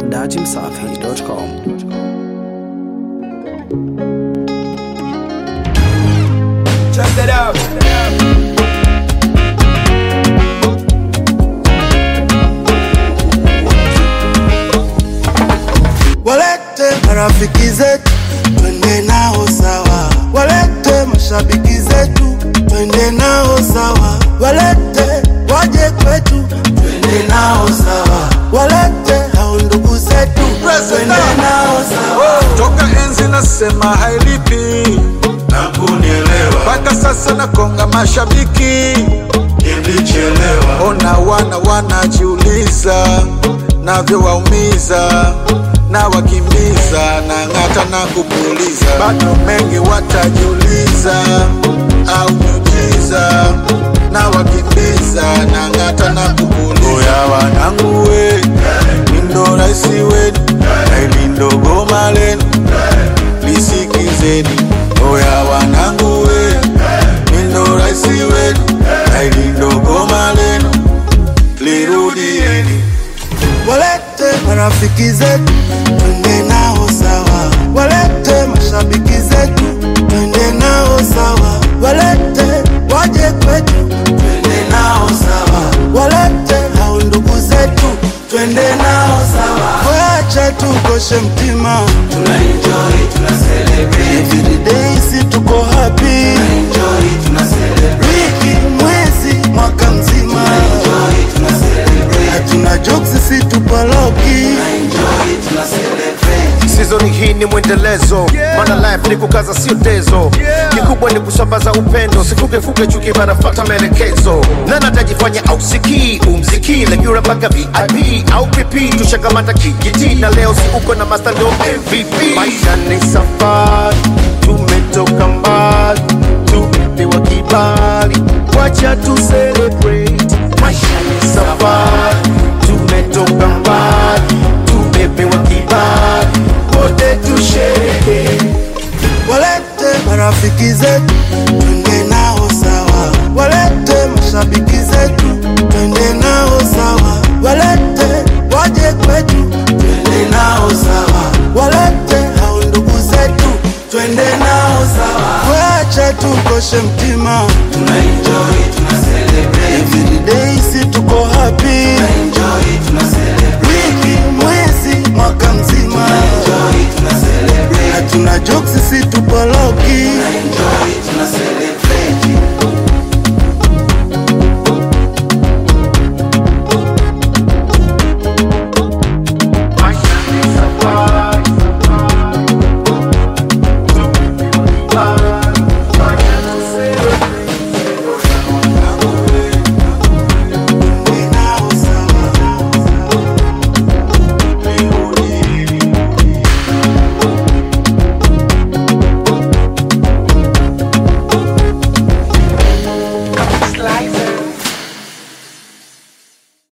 dachimsafi.com. Check it out. Walete marafiki zetu twende nao sawa, walete mashabiki zetu twende nao sawa, walete waje kwetu twende nao sawa, walete hao ndugu zetu twende nao sawa. Toka enzi nasema hailipi na kunielewa mpaka sasa nakonga mashabiki nilichelewa ona wana wanajiuliza navyowaumiza na wakimbiza na ng'ata na kupuliza bado mengi watajiuliza au miujiza na wakimbiza na ng'ata na kupuliza oya wanangu we mindo raisi wenu na ili ndogo malenu lisikizeni oya wanangu we mindo raisi wenu na ili ndogo malenu lirudieni Walete marafiki zetu twende nao sawa, walete mashabiki zetu twende nao sawa, walete waje kwetu twende nao sawa, walete hao ndugu zetu twende nao sawa. Wacha tukoshe mtima, tuna enjoy, tuna celebrate every day, si tuko happy, tuna enjoy, tuna celebrate wiki, mwezi, mwaka mzima, tuna enjoy, tuna celebrate hatuna jokes, si tupaloki, tuna enjoy, tuna celebrate Season hii ni mwendelezo maana life ni kukaza sio tezo kikubwa ni kusambaza upendo sifukefuke chuki banafata maelekezo nana tajifanya au sikii umziki levyura mpaka vip au pp tushakamata kijiti na leo si uko na master ndo mvp maisha ni safari tumetoka mbali tumepewa kibali wacha tu celebrate maisha ni safari tumetoka mbali tumepewa kibali wote tusherehekee Walete marafiki zetu twende nao sawa, walete mashabiki zetu twende nao sawa, walete waje kwetu twende nao sawa, walete hao ndugu zetu twende nao sawa. Wacha tukoshe mtima, tuna enjoy, tuna celebrate every day, si tuko happy, tuna enjoy, tuna celebrate wiki, mwezi, mwaka mzima, tuna enjoy, tuna celebrate hatuna jokes, si tupaloki